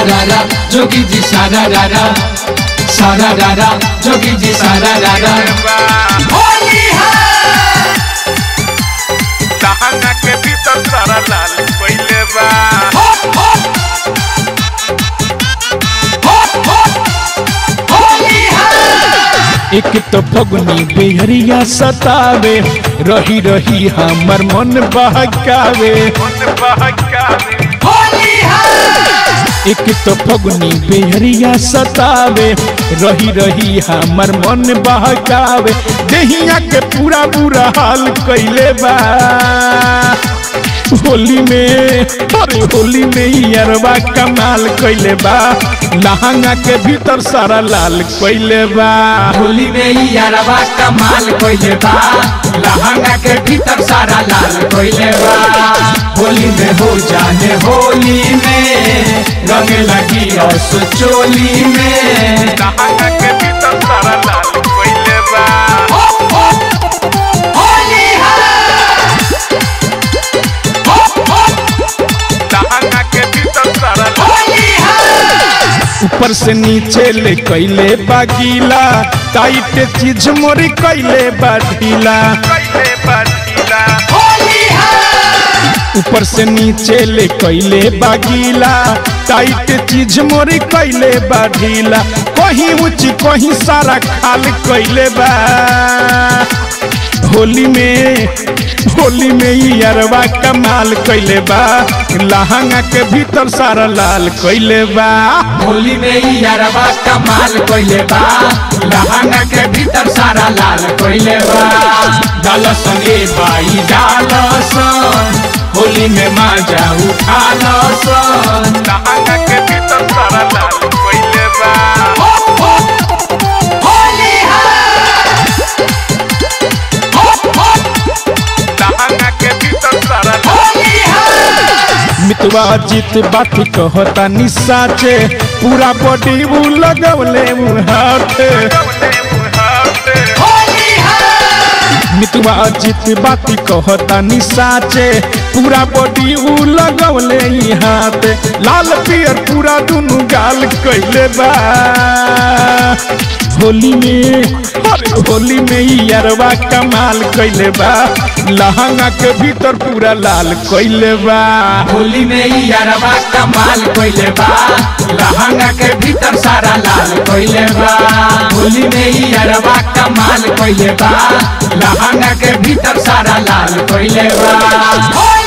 रारा जोगी जी सारा रारा सारा रारा जोगी जी सारा रारा होली है लहंगा के भीतर सारा लाल पहले बा हो हो हो हो होली है एक तो फगुनी बेहरिया सतावे रही रही हमर मन बहकावे मन बहकावे होली है एक तो फगुनी बेहरिया सतावे रही रही हमर मन बहकावे देहिया के पूरा बुरा हाल कैले बा होली में अरे होली में ही अरबा कमाल कैले बा लहंगा के भीतर सारा लाल कैले बा होली में ही यारवा कमाल कोइले बा लहंगा के भीतर सारा लाल कोइले बा होली में हो जाने होली में रंग लगी और चोली में लहंगा के भीतर सारा लाल पहले बा हो हो होली है हो हो लहंगा के भीतर सारा लाल होली है ऊपर से नीचे ले कैले बा गीला टाइट चीज मोरी कैले बा ढीला पहले बा ढीला होली है ऊपर से नीचे ले कैले बा गीला टाइट चीज मोरी कैले बा ढीला कहीं ऊंची कहीं सारा खाल कैले बा होली में होली में ही अरबा कमाल कैले बा लहंगा के भीतर सारा लाल कैले बा होली में ही यारवा कमाल कोइले बा लहंगा के भीतर सारा लाल कोइले बा डाल संगे बाई डाल सन होली में माजा उठा लो सन लहंगा के भीतर सारा लाल पहले बा हो हो होली है हो हो लहंगा के भीतर सारा लाल होली है मितवा जीत बात कहता निसाचे पूरा बॉडी वो लगवले हाथे कवले मुहाते होली है मितवा जीत बात कहता निसाचे पूरा बॉडी उ लगवले ही हाथ लाल पियर पूरा दुनु गाल कैले बा होली में अरे होली में ही अरवा कमाल कैले बा लहंगा के भीतर पूरा लाल कैले बा होली में ही यारवा कमाल कोइले बा लहंगा के भीतर सारा लाल कोइले बा होली में ही यारवा कमाल कोइले बा लहंगा के भीतर सारा लाल कोइले बा